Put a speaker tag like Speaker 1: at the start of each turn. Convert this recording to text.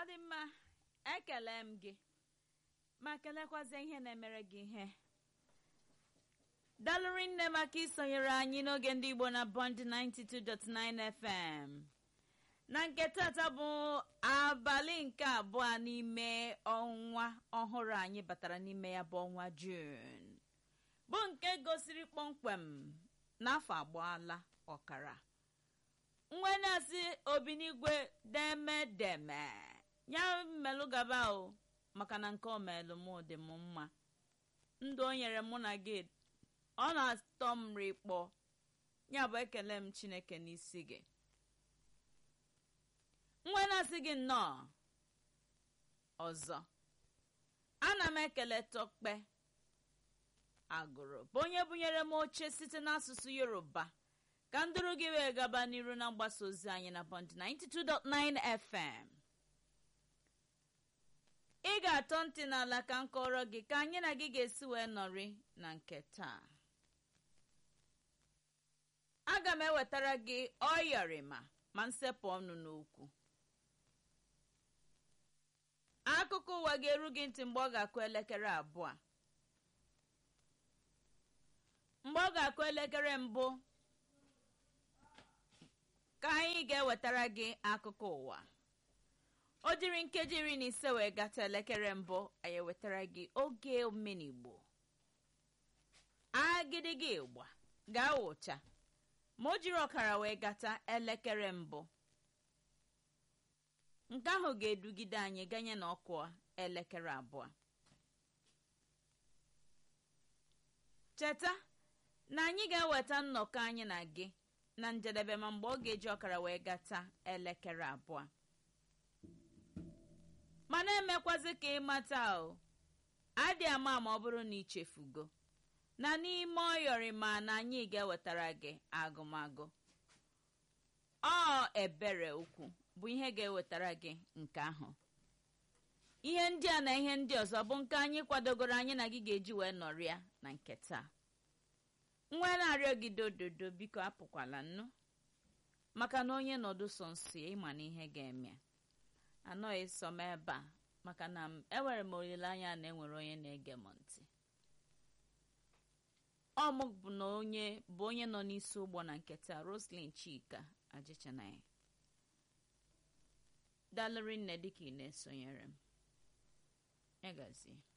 Speaker 1: ọ dị mma ekele m gị ma kelekwazie ihe na-emere gị ihe dalụrị nne maka isonyere anyị n'oge ndị igbo na bond 92.9 fm na nke tata bụ abalị nke abụọ n'ime ọnwa ọhụrụ anyị batara n'ime ya bụ ọnwa jun bụ nke gosiri kpọmkwem n'afọ agbaala ọkara nwe na-asị obinigwe demedeme ya mmelụ gaba o maka na nke omelụ m dị m mma ndụ o nyere mụ na gị ọ na-atọ m rikpọ ya bụ ekele m chineke n'isi gị nwe na-asị gị nnọọ ọzọ ana m ekele tọkpe agụrụ bụ onye bunyere m oche site n'asụsụ yoruba ka ndụrụ gị wee gaba n'iru na mgbasa ozi anyị na bond 92.9 fm ị ga-atọ ntị n'ala ka m kọrọ gị ka anyị na gị ga-esi wee nọrị na nke taa aga m ewetara gị ọyọrịma ma nsepụ ọnụ n'okwu akụkọ ụwa ga-eru gị ntị mgbe ọ ga-akụ elekere abụọ mgbe ọ ga-akụ elekere mbụ ka anyị ga-ewetara gị akụkọ ụwa o jiri nkeji iri na ise wee gata elekere mbụ anyị ewetara gị oge omenigbo agịdịgị ịgba gaa ụcha ma o jiri ọkara wee gata elekere mbụ nke ahụ ga-edugide anyị ganye na ọkụ elekere abụọ cheta na anyị ga-eweta nnọkọ anyị na gị na njedebe ma mgbe ọ ga-eji ọkara wee gata elekere abụọ ma na-emekwazi ka ịmata o adị ama ma ọ bụrụ na ichefugo na n'ime ọyọrị ma na anyị ga-ewetara gị agụmagụ ọ ebere ukwu bụ ihe ga-ewetara gị nke ahụ ihe ndị a na ihe ndị ọzọ bụ nke anyị kwadogoro anyị na gị ga-eji wee nọrịa na nke taa nwa na-arịọ gị dododo biko apụkwala nnu maka na onye nọdụ so nso ya ịma na ihe ga-eme anọghị sọ m ebe a maka na enwere m olileanya na enwere onye na-ege m ntị ọ mụ bụ na onye bụ onye nọ n'isi ụgbọ na nketa roslyn chika ajichanaya dalụrị nne dịka ị na-esonyere m egazie